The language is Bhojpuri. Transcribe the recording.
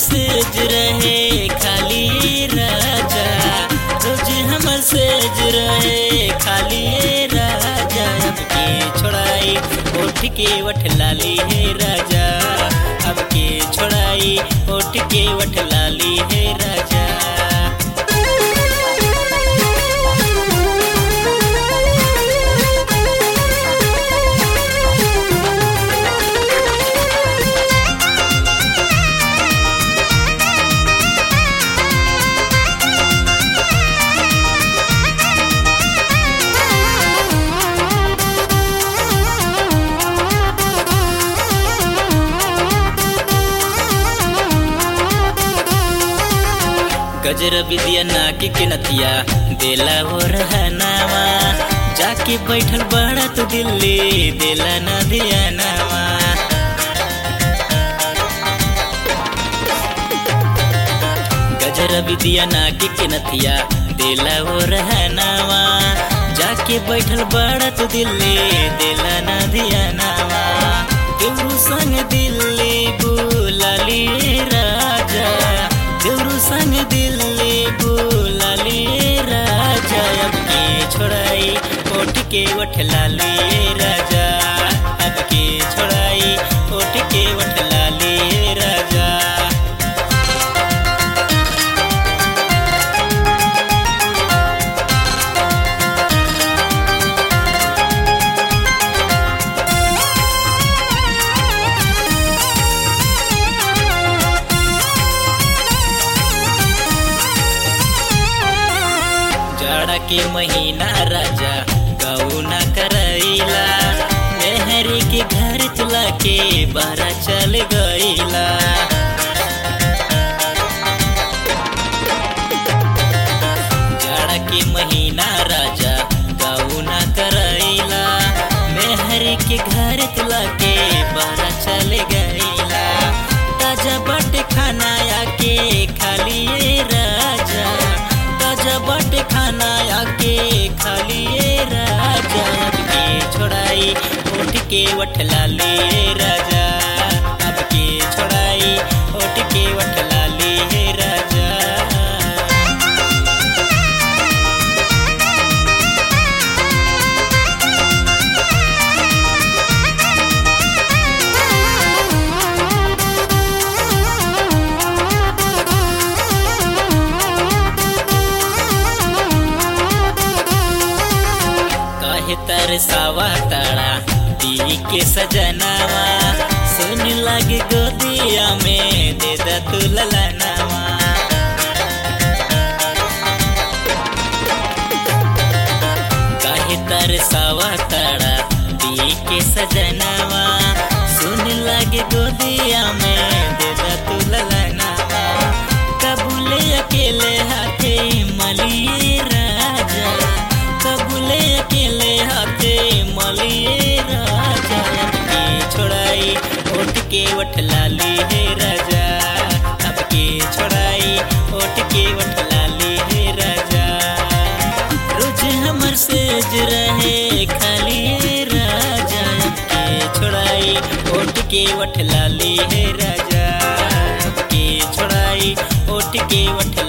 सेज रहे खाली राजा रोज हमर सेज रहे खाली राजा अब के छोड़ाई उठ के वठ लाली है राजा अब के छोड़ाई उठ के वठ लाली है राजा गजर विद्या नाकी के नतिया देला वो रहनावा जाके बैठल बड़ा तो दिल्ली देला न दिया नावा गजर विद्या नाकी के नतिया देला वो रहनावा जाके बैठल बड़ा तो दिल्ली देला न दिया नावा केवरू संग दिल्ली बुलाली राजा देवरू संग दिल्ली बुलाली राजा अब के छोड़ाई ओट के वठ लाली राजा अब के छोड़ाई ओट के वठ लाली राजा जाड़ा के महीना राजा गौना करैला मेहरी के घर चला के बारा चल गईला जाड़ा के महीना राजा गौना करैला मेहरी के घर चला के बारा चल गईला ताजा बट खाना आके खाली राजा ताजा बट खाना आके खाली राजा अब के छोड़ाई उठ के वठ लाली राजा अब के छोड़ाई उठ के वठ लाली राजा काहे तरसावा ताड़ा दी के सजनावा सुन लगे गोदिया में दे दा तू ललनावा काहे तरसावा ताड़ा दी के सजनावा सुन लगे गोदिया में दे दा तू ललनावा कबूले अकेले हाथे मलिए राजा कबूले अकेले हाथे मलिए राजा अब के छोड़ाई उठ के वठ लाली है राजा अब के छोड़ाई उठ के वठ लाली है राजा रोज हमर सेज रहे खाली राजा अब के छोड़ाई उठ के वठ लाली है राजा अब के छोड़ाई उठ के वठ